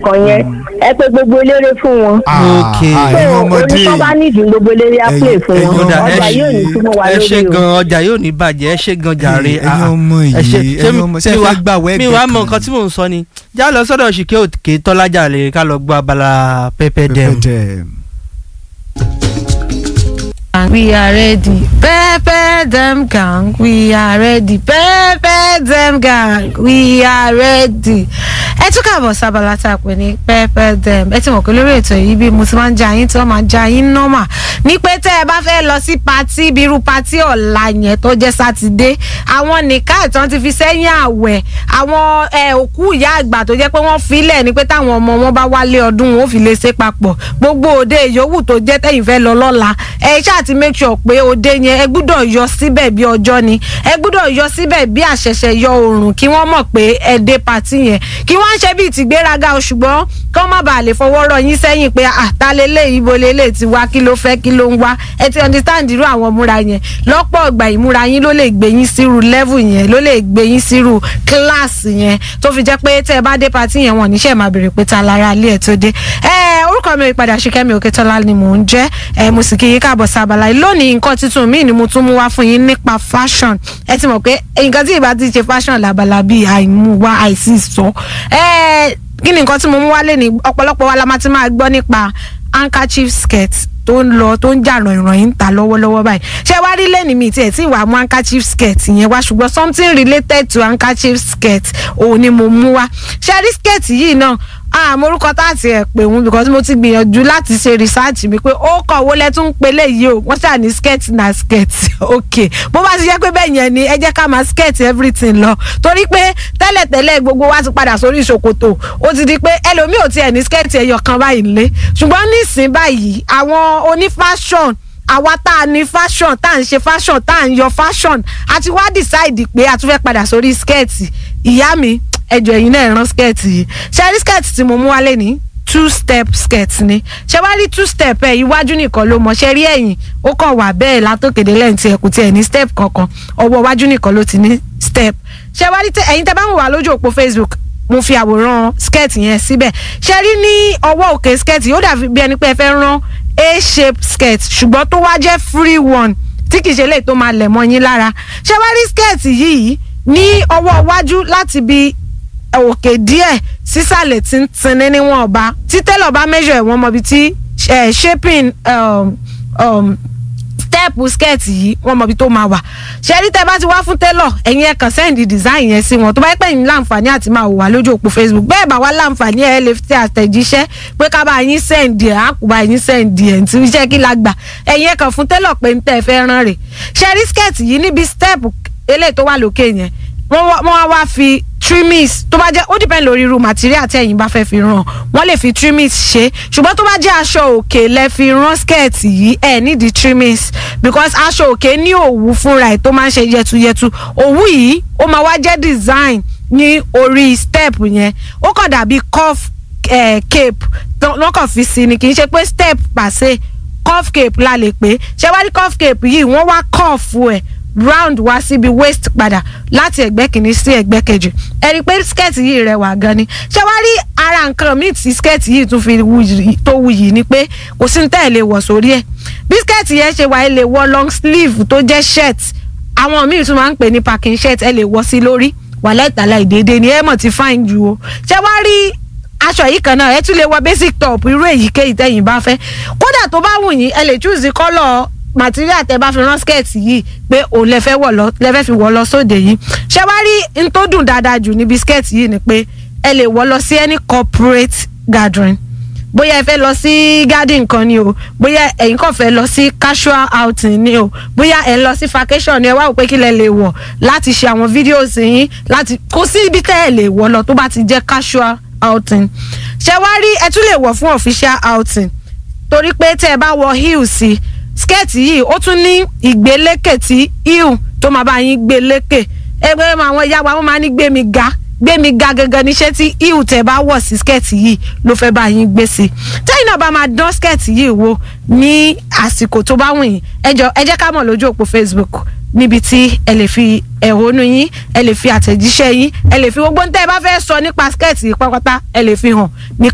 kan yẹn ẹ pé gbogbo eléré fún wọn. Ok. so ẹ̀yin ọmọdé oníṣọ́ bá nídìí gbogbo eléré á Ẹ̀yin- play fún ẹ̀yin wọn Ó dà, ẹ ọjà ṣe- yóò ní túmọ̀ wá ẹ ṣe lórí o. gan ọjà yóò ní bàjẹ́ ẹ ṣe gan jàre ẹ̀yin ah, ah. ọmọ ẹ ṣe yìí, ṣé ẹ̀yin mi- ọmọ- ṣé mi ẹ wá- fẹ́ gbàwọ́ mi ẹgbẹ́ wá mọ kan? nǹkan tí mò ń sọ ni já lọ sọ́dọ̀ ṣìkẹ́ òkè tọ́lájà lè ká lọ gbọ́ abala pẹ́pẹ́ dẹ́m. Pẹpẹ dẹm. We are ready. Pepper them gang. We are ready. Pepper them gang. We are ready. Ẹ tún káàbọ̀ sábàlá tá a pè ní pepper them. Ẹ ti mọ̀ pé lórí ètò yìí bí mo ti máa ń ja yín tí wọ́n máa ja yín nọ́mà. Ní pé tẹ́ ẹ bá fẹ́ lọ sí patí bí irú patí ọ̀la yẹn tó jẹ́ sátidé. Àwọn nìka ìtàn ti fi sẹ́yìn àwẹ̀. Àwọn ẹ, òkú ìyá àgbà tó jẹ́ pé wọ́n filẹ̀ ni pé táwọn ọmọ wọn bá wálé ọdún wọn ò fi lè ṣe papọ̀. Gbogbo òde ìyówù tó jẹ́ tẹ̀yìn fẹ́ lọ lọ́la. Ẹ ṣáà ti make sure pé òde yẹn ẹ gbúdọ̀ yọ síbẹ̀ bí ọjọ́ ni. Ẹ gbúdọ̀ yọ síbẹ̀ bí àṣẹ̀ṣẹ̀ yọ oòrùn kí wọ́n mọ̀ pé ẹ dé patí yẹn. Kí wọ́n ń ṣe bíi tìgbéraga o ṣùgbọ́n kí wọ́n má bàa lè fọwọ́ rọ yín sẹ́yìn pé àtàlélẹ̀ ibo lélẹ̀ ti wá kí ló fẹ́ kí ló ń wá. Ẹ ti understand irú àwọn múra yẹn. Lọ́pọ̀ ìgbà ìmúra yín ló lè gbé yín sírú level yẹn ló lè gbé yín sírú class yẹn tó fi jẹ́ pé tẹ́ ẹ bá dé patí yẹn wọ́n níṣẹ́ máa béèrè pé ta lára ilé ẹ̀ tó dé. Ẹ orúkọ mi ò padà Ṣìkẹ́mi Òkètọ́lá ni mò ń jẹ́ ẹ mo sì kí yín káàbọ̀ sábàlá yìí lónìí nǹkan tuntun míì ni mo tún mú wá fún yín nípa fashion ẹ ti mọ̀ pé nǹkan tí ìbá ti ṣe fashion làbàlà bíi àìmúwá àìsí sọ ẹ kí ni nǹkan tí mo mú wá lé ní ọ̀pọ̀lọpọ̀ wa la máa ti máa gbọ́ nípa handkerchief skirt tó ń lọ tó ń jà ràn-ìràn ta lọ́wọ́lọ́wọ́ báyìí ṣé wá rí lẹ́nu mi tiẹ̀ tí ìwà mú handkerchief skirt yẹn wá ṣùgbọ́n something related to handkerchief skirt òun ni mo mú wá ṣé rí skirt yìí náà àmọ́ orúkọ tá àti ẹ̀ pè wọ́n because mo ti gbìyànjú láti ṣe research mi pé ó kọ̀ owó lẹ́tún ń pelé yìí o wọ́n ṣáà ní skirt na skirt ok bó bá ti jẹ́ pé bẹ́ẹ̀ yẹn ni ẹ jẹ́ ká máa skirt everything lọ torí pé tẹ́lẹ̀tẹ́lẹ̀ gbogbo wa ti padà sórí ìṣòkòtò ó ti di pé ẹlòmíì ò tiẹ̀ ní skirt ẹyọ kan báyìí nílé ṣùgbọ́n nísìnyí báyìí àwọn oní fashion àwa tá a ní fashion tá à ń ṣe fashion tá à ń yọ fashion àti wá decide pé a tún fẹ́ padà sórí skirt ìyá mi ẹjọ ẹ̀yin náà rán skirt yìí ṣe rí skirt tí mo mú wálé ní two step skirt ni ṣe wá rí two step ẹ iwájú nìkan ló mọ ṣe rí ẹ̀yìn ó kàn wà bẹ́ẹ̀ látòkèdè lẹ́yìn tí ẹ kò tiẹ̀ ní step kankan ọwọ́ iwájú nìkan ló ti ní step ṣe wá rí ẹ̀yin tẹ́ bá ń wà lójú òpó Facebook mo fi àwòrán skirt yẹn síbẹ̀ ṣe rí ní ọwọ́ òkè skirt yìí ó dàbí bí ẹni pé ẹ fẹ́ rán a shape skirt ṣùgbọ́n tó wá jẹ́ free one tí kì í ṣe lè tó máa lẹ̀ mọ́ yín lára ṣe wá rí skirt yìí ní ọwọ́ iwájú láti bí òkè díẹ̀ sísàlẹ̀ tí ń tinní níwọ̀n ọba tí tẹ́lọ̀ bá measure ẹ̀wọ̀n mọ̀bi tí shaping um, um, step skirt yìí wọ́n mọ̀bi tó máa wà ṣẹ́rí tẹ́ bá ti wá fún tẹ́lọ̀ ẹ̀yin ẹ̀ kàn send design yẹn sí wọn tó bá yẹ pé ẹ̀yin láǹfààní àti máa wò wá lójú òpó Facebook bẹ́ẹ̀ bá wá láǹfààní ẹ̀ lè fi àtẹ̀jíṣẹ́ pé ká bá yín send ẹ̀ á kú bá yín send ẹ̀ tí iṣẹ́ kí la gbà ẹ̀yin ẹ̀ kàn fún tẹ́lọ̀ pé ń tẹ́ fẹ́ rán rè ṣẹ́rí skirt yìí níbi step eléyìí tó wà lókè yẹn wọ́n wá wá fi trimmings tó bá jẹ́ ó depend lórí irú material tí ẹ̀yin bá fẹ́ fi rán wọ́n lè fi trimmings ṣe ṣùgbọ́n tó bá jẹ́ aṣọ òkè lẹ fi rán skirt yìí ẹ̀ nídìí trimmings because aṣọ òkè ní òwú fúnra ẹ̀ tó máa ń ṣe yẹtuyẹtu òwú yìí ó máa wá jẹ́ design ní orí step yẹn ó kàn dàbí cuff eh, cape wọ́n kàn fi sí ni kì í ṣe pé step pàṣẹ cuff cape la lè pè ṣé wá rí cuff cape yìí wọ́n wá cuff ẹ̀ round wá síbi waist padà láti ẹ̀gbẹ́ kìíní sí ẹ̀gbẹ́ kejì ẹ rí i pé skirt yìí rẹwà gan ni ṣé wàá rí ara nǹkan míì tí skirt yìí tún fi tó wuyì ni pé kò sí ní tẹ́ ẹ̀ lè wọ̀ sórí ẹ̀ bí skirt yẹn ṣe wà ẹ lè wọ̀ long sleeve tó jẹ́ shirt àwọn míì tún máa ń pè ní packing shirt ẹ lè wọ̀ sí lórí wàhálà ìtàlá ìdédé ni ẹ mọ̀ ti fine ju o ṣé wàá rí aṣọ yìí kan náà ẹ tún lè wọ̀ basic top irú èyíkéyìí tẹ́yìn bá fẹ́ kódà tó bá wù yín ẹ lè choose colour material tẹ bá fi rán skirt yìí pé òun lè fẹ́ wọ̀ lọ lè fẹ́ fi wọ̀ lọ sóde yìí ṣé wá rí n tó dùn dáadáa jù níbi skirt yìí ni pé ẹ lè wọ̀ lọ sí any corporate gathering bóyá ẹ fẹ́ lọ sí garden kan ni o bóyá ẹ̀yin kàn fẹ́ lọ sí casual outing ni o bóyá ẹ̀ ń lọ sí vacation ni ẹ wá wò pé kí lẹ lè wọ̀ láti ṣe àwọn videos yín láti kó sí ibi tẹ́ ẹ lè wọ̀ lọ tó bá ti jẹ́ casual outing ṣé wá rí ẹ tún lè wọ̀ fún official outing torí pé tẹ́ ẹ bá wọ heels sí i skẹ́ẹ̀tì yìí ó tún ní ìgbélékè tí heel tó máa bá yín gbé lékè ẹgbẹ́ àwọn ìyá wa wọ́n máa ní gbé mi ga gbé mi ga gangan níṣẹ́ tí heel tẹ̀ bá wọ̀ sí skẹ́ẹ̀tì yìí ló fẹ́ bá yín gbé sí tẹ́yìn náà bá máa dán skẹ́ẹ̀tì yìí wò ní àsìkò tó bá wù yín ẹ jọ ẹ jẹ́ ká mọ̀ lójú òpó Facebook níbi tí ẹ lè fi ẹ̀hónú yín ẹ lè fi àtẹ̀jíṣẹ́ yín ẹ lè fi gbogbo ń tẹ́ ẹ bá fẹ́ sọ nípa skẹ́ẹ̀tì yìí pátápátá ẹ lè fi hàn ní